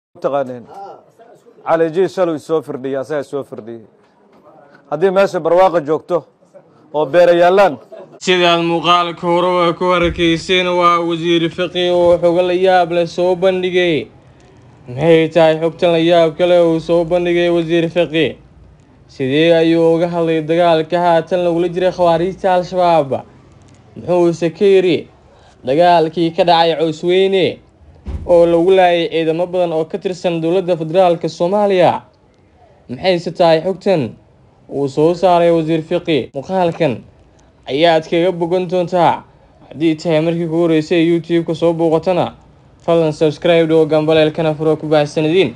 taqaaneen cali ji shalow isoo firdhiyey asagaa isoo firdhiyey haddii meesha barwaaqa joogto oo beera yaallaan sidaad muuqaalka horeba ku arkayseen waa wasiir fiqi oo xogo la yaab leh soo bandhigay maxay tahay xogtan la yaab kale uu soo bandhigay wasiir fiqi sidee ayuu uga hadlay dagaalka haatan lagula jiray khawaariijta al-shabaab muxuuse ka yidhi dagaalkii ka dhacay cowsweyne oo lagu laayay ciidamo badan oo ka tirsan dowladda federaalk soomaaliya maxayse tahay xogtan uu soo saaray wasiir fiqi muuqaalkan ayaad kaga bogan doontaa haddii tahay markii ku horeysay youtube-ka soo bouqatana fadlan subscribe oo gambaleelkana furo ku baahsanadiin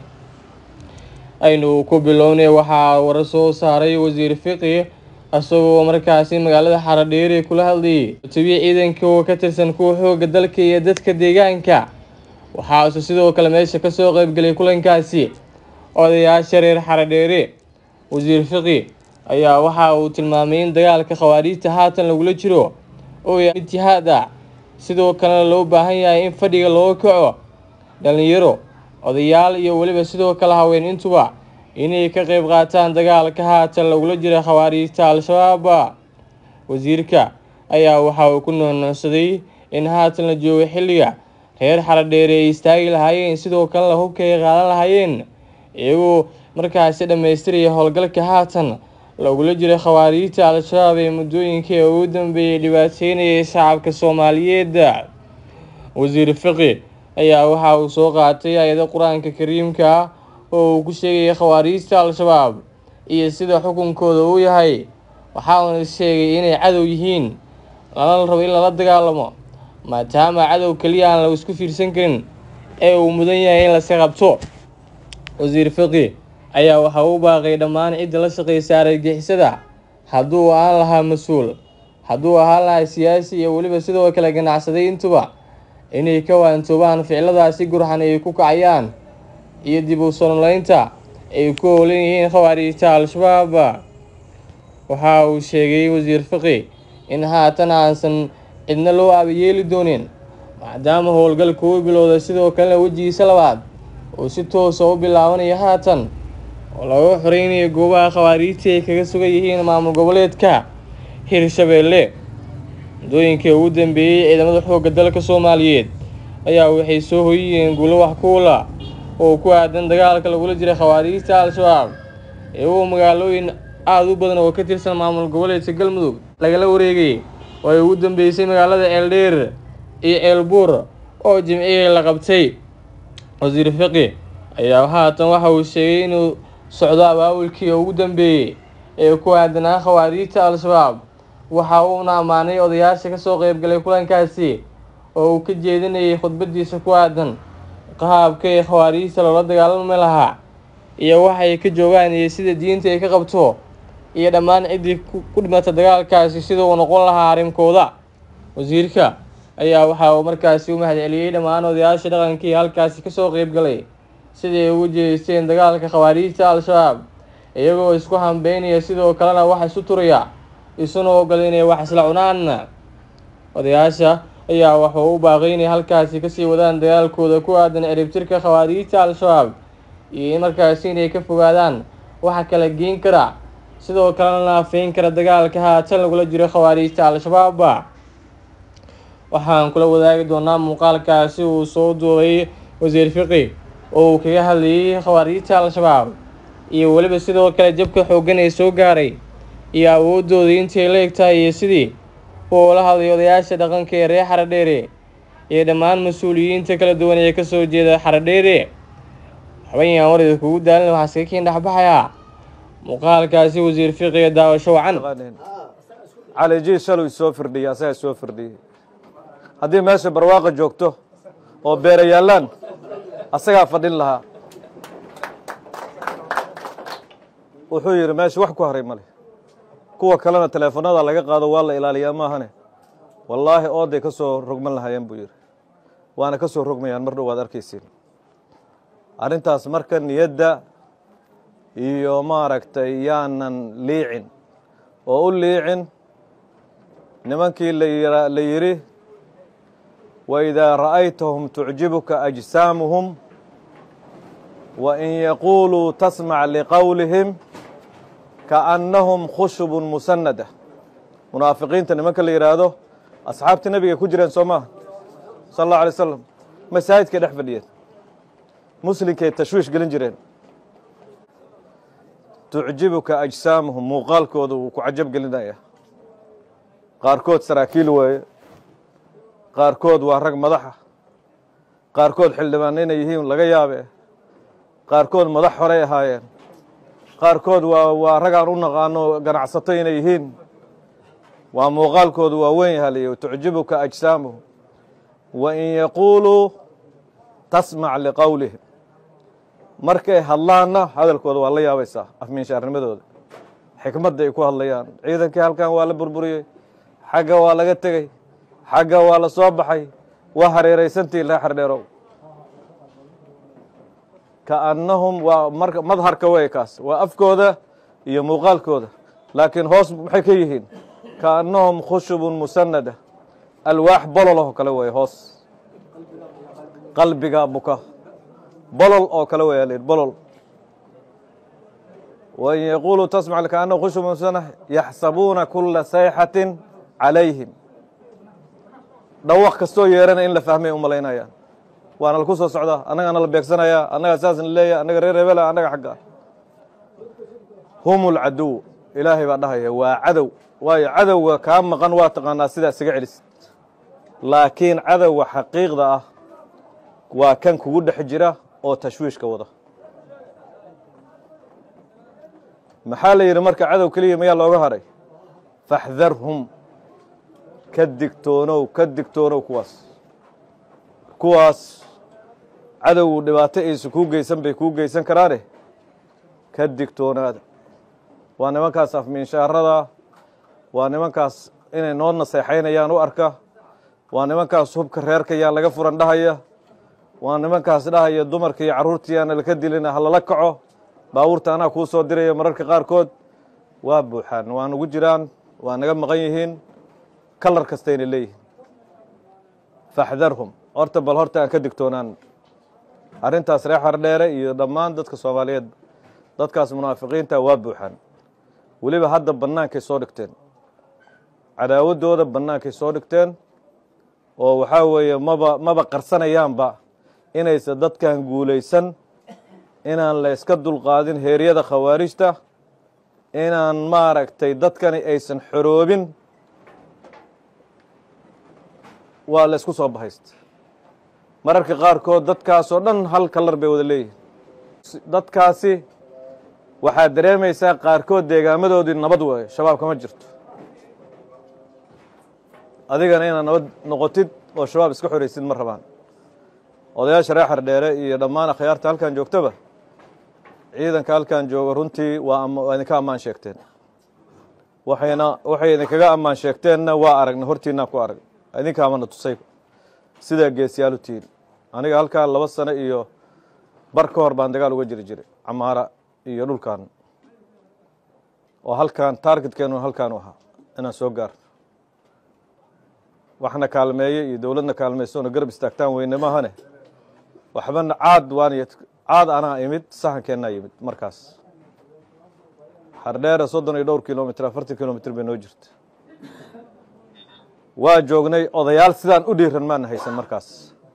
aynu ku bilownay waxaa wara soo saaray wasiir fiqi isagoo markaasi magaalada xaradheeri kula hadlayay tobiya ciidanka oo ka tirsan kuwa xooga dalka iyo dadka deegaanka waxaase sidoo kale meesha kasoo qeybgelay kulankaasi odayaasha reer xaradheere wasiir fiqi ayaa waxa uu tilmaamay in dagaalka khawaariijta haatan lagula jiro oo yahay mid jihaad ah sidoo kalena loo baahan yahay in fadhiga looga kaco dhalinyaro odayaal iyo weliba sidoo kale haween intuba inay ka qeyb qaataan dagaalka haatan lagula jira khawaariijta al-shabaab wasiirka ayaa waxa uu ku nuunuucsaday in haatan la joogo xilliga reer xaradheere ay istaagi lahaayeen sidoo kalena hubka ay qaadan lahaayeen iyagoo markaasi dhammaystiraya howlgalka haatan lagula jiray khawaariijta al-shabaab ee muddooyinkii ugu dambeeyay dhibaateynayay shacabka soomaaliyeed wasiir fiqi ayaa waxa uu soo qaatay ayado qur-aanka kariimka ah oo uu ku sheegayay khawaariijta al-shabaab iyo sida xukunkooda uu yahay waxauna sheegay inay cadow yihiin lana rabo in lala dagaalamo maadaama cadow keliya aan la isku fiirsan karin ee uu mudan yahay in lasi qabto wasiir fiqi ayaa waxa uu baaqay dhammaan cidda la shaqeysa argagixisada hadduu aan lahaa mas-uul hadduu ahaan lahaa siyaasi iyo weliba sidoo kale ganacsaday intuba inay ka waantoobaan ficiladaasi gurxan ay ku kacayaan iyo dib u sonoleynta ay ku howlan yihiin khawaariijta al-shabaab waxa uu sheegay wasiir fiqi in haatan aansan cidna loo aabayeeli doonin maadaama howlgalka uu bilowday sidoo kalena wejigiisa labaad uu si toosa u bilaabanayo haatan oo laga xoreynayo goobaha khawaariijta ay kaga sugan yihiin maamul goboleedka hirshabeelle muddooyinkii ugu dambeeyey ciidamada xoogga dalka soomaaliyeed ayaa waxay soo hoyiyeen guulo wax kuula oo ku aadan dagaalka lagula jiray khawaariijta al-shabaab iyagoo magaalooyin aada u badan oo ka tirsan maamul goboleedka galmudug lagala wareegay oo ay ugu dambeysay magaalada ceeldheer iyo ceelbuur oo jimcihii la qabtay wasiir fiqi ayaa haatan waxa uu sheegay inuu socdo abaabulkii ugu dambeeyey ee ku aadanaa khawaariijta al-shabaab waxa uuna ammaanay odayaasha kasoo qeybgalay kulankaasi oo uu ka jeedinayay khudbadiisa ku aadan qahaabka ee khawaariijta loola dagaalami lahaa iyo waxay ka joogaan iyo sida diinta ay ka qabto iyo dhammaan ciddii ku dhimata dagaalkaasi sida uu noqon lahaa arrinkooda wasiirka ayaa waxa uu markaasi u mahadceliyey dhammaan odayaasha dhaqankii halkaasi kasoo qeybgalay siday ugu jeesteen dagaalka khawaariijta al-shabaab iyagoo isku hambeynaya sidoo kalena wax isu turaya isuna ogol inay wax isla cunaan odayaasha ayaa waxuu u baaqay inay halkaasi kasii wadaan dagaalkooda ku aadan ciribtirka khawaariijta al-shabaab iyo in markaasi inay ka fogaadaan waxa kala geen kara sidoo kalena naafeyn kara dagaalka haatan lagula jiro khawaariijta al-shabaab waxaan kula wadaagi doonaa muuqaalkaasi uu soo duubay wasiir fiqi oo uu kaga hadlayay khawaariijta al-shabaab iyo weliba sidoo kale jabka xooggan ee soo gaaray iyo awoodooda intay la egtahay iyo sidii uu la hadlay odayaasha dhaqanka ee reer xaradheere iyo dhammaan mas-uuliyiinta kala duwan ee kasoo jeeda xaradheere waxbayaan warida kugu daalin waxaa iskaga kiin dhexbaxayaa muuqaalkaasi wasiir fiqiga daawasho wacan taqaaneen cali ji shalow isoo firdhiyey asagaa isoo firdhiyey haddii meesha barwaaqa joogto oo beera yaallaan asagaa fadhin lahaa wuxuu yidhi meesha wax ku haray male kuwa kalena teleefanada laga qaado waa la ilaaliyaa maahane wallaahi ooday ka soo rogman lahaayeen buu yidhi waana ka soo rogmayaan mar dhow waad arkaysiin arrintaas marka niyadda iyo maaragtay yaanan liicin oo u liicin nimankii la yidhi waidaa ra'aytahum tucjibuka ajsaamuhum wain yaquuluu tasmac liqowlihim kaannahum khushubun musanada munaafiqiinta nimanka la yidhaahdo asxaabtii nabiga ku jireen soo maaha sal allahu alay slam masaajidkay dhex fadhiyeen muslinkay tashwiish gelin jireen tucjibuka ajsaamuhum muuqaalkooda wuu ku cajab gelinaya qaarkood saraakiil weeye qaarkood waa rag madaxa qaarkood xildhibaan inay yihiin laga yaabe qaarkood madax horey ahaayeen qaarkood waa waa ragaan u naqaano ganacsato inay yihiin waa muuqaalkoodu waa weyn yaha liy tucjibuka ajsaamuhum wain yaquuluu tasmac liqowlihim markay hadlaanna hadalkooda waa la yaabaysaa afmiinshaarnimadooda xikmadda ay ku hadlayaan ciidankii halkan waa la burburiyey xagga waa laga tegey xagga waa la soo baxay waa hareeraysantiin ree xardheerow kaannahum waa marka madharka wey kaas waa afkooda iyo muuqaalkooda laakiin hoos maxay ka yihiin kaannahum khushubun musanada alwaax bolol oo kale wey hoos qalbiga buka bolol oo kale wey l bolol wain yaquuluu tasmac kaannahum khushubun musanada yaxsabuuna kula sayxatin calayhim dhawaq kastoo yeerana in la fahmay u malaynayaan waana laku soo socdaa annagaana la beegsanayaa annagaa saasna leeya annaga reer hebela annaga xagga hum lcaduw ilaahay baa dhahaya waa cadow waayo cadowga kaa maqan waa taqaanaa sidaa isaga celisid laakiin cadowga xaqiiqda ah waa kan kugu dhex jira oo tashwiishka wada maxaa la yidhi marka cadow keliya mayaa looga haray faxdarhum ka digtoonow ka digtoonow kuwaas kuwaas cadowgu dhibaato aysu kuu geysan bay kuu geysan karaane ka digtoonaada waa nimankaas afmiinshaarada waa nimankaas inay noo naseexaynayaan u arka waa nimankaas hubka reerka yaan laga furan dhahaya waa nimankaas dhahaya dumarka iyo carruurta yaana laka dilina ha lala kaco baabuurta anaa kuu soo diraya mararka qaarkood waa buuxaan waa nugu jiraan waa naga maqan yihiin kalar kastayna leeyihiin faxdarhum horta bal horta aan ka digtoonaan arrintaas reer xardheere iyo dhammaan dadka soomaaliyeed dadkaas munaafiqiinta waa buuxaan weliba hadda bannaankay soo dhigteen cadaawaddooda bannaankay soo dhigteen oo waxaa weeye maba maba qarsanayaanba inaysan dadkan guulaysan inaan la yska dulqaadin heeryada khawaarijta inaan maaragtay dadkani aysan xoroobin waa la isku soo bahaysta mararka qaarkood dadkaasoo dhan hal kalar bay wada leeyihin dadkaasi waxaad dareemaysaa qaarkood deegaamadoodii nabad waayo shabaab kama jirto adigana inaad nabad noqotid oo shabaab iska xoraysid ma rabaan odayaasha reer xardheere iyo dhammaan akhyaarta halkan joogtaba ciidanka halkan jooga runtii waa waa idinka ammaan sheegteen waxayna waxay idinkaga ammaan sheegteenna waa aragna hortiinaa ku arag idinkaamana tusay sidaa geesiyaalu tihiin aniga halkaan laba sano iyo bar ka hor baan dagaal uga jiri jiray camaara iyo dhulkan oo halkaan taargetkeenu halkaanu ahaa inaan soo gaarno waxna kaalmeeye iyo dowladna kaalmaysoona garab istaagtaan weyne maahane waxbana caad waan caad anaa imid saxankeennaa yimid markaas xardheere soddon iyo dhowr kilomitr afartan kilomitr bay noo jirta waa joognay odayaal sidaan u dhiiran maana haysan markaas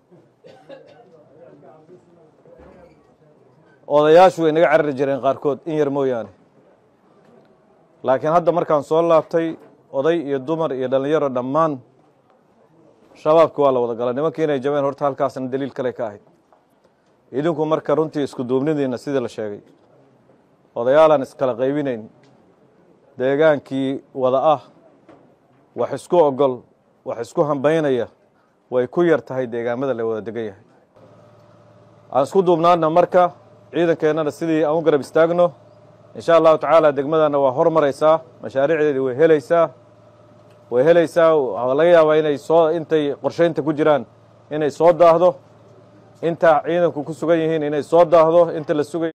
odayaashu way naga carari jireen qaarkood in yar mooyaane laakiin hadda markaan soo laabtay oday iyo dumar iyo dhallinyaro dhammaan shabaabki waa la wada gala nimankii inay jabeen horta halkaasna daliil kale ka ahayd idinku marka runtii isku duubnidiina sidii la sheegay odayaalaan iskala qaybinayn deegaankii wada ah wax isku ogol wax isku hambaynaya way ku yar tahay deegaamada la wada degan yahay aan isku duubnaana marka ciidankeennana sidii aan u garab istaagno insha allahu tacaala degmadana waa hormaraysaa mashaariicdeedii way helaysaa way helaysaa waxaa laga yaabaa inay soo intay qorshaynta ku jiraan inay soo daahdo inta ciidanku ku sugan yihiin inay soo daahdo inta la sugay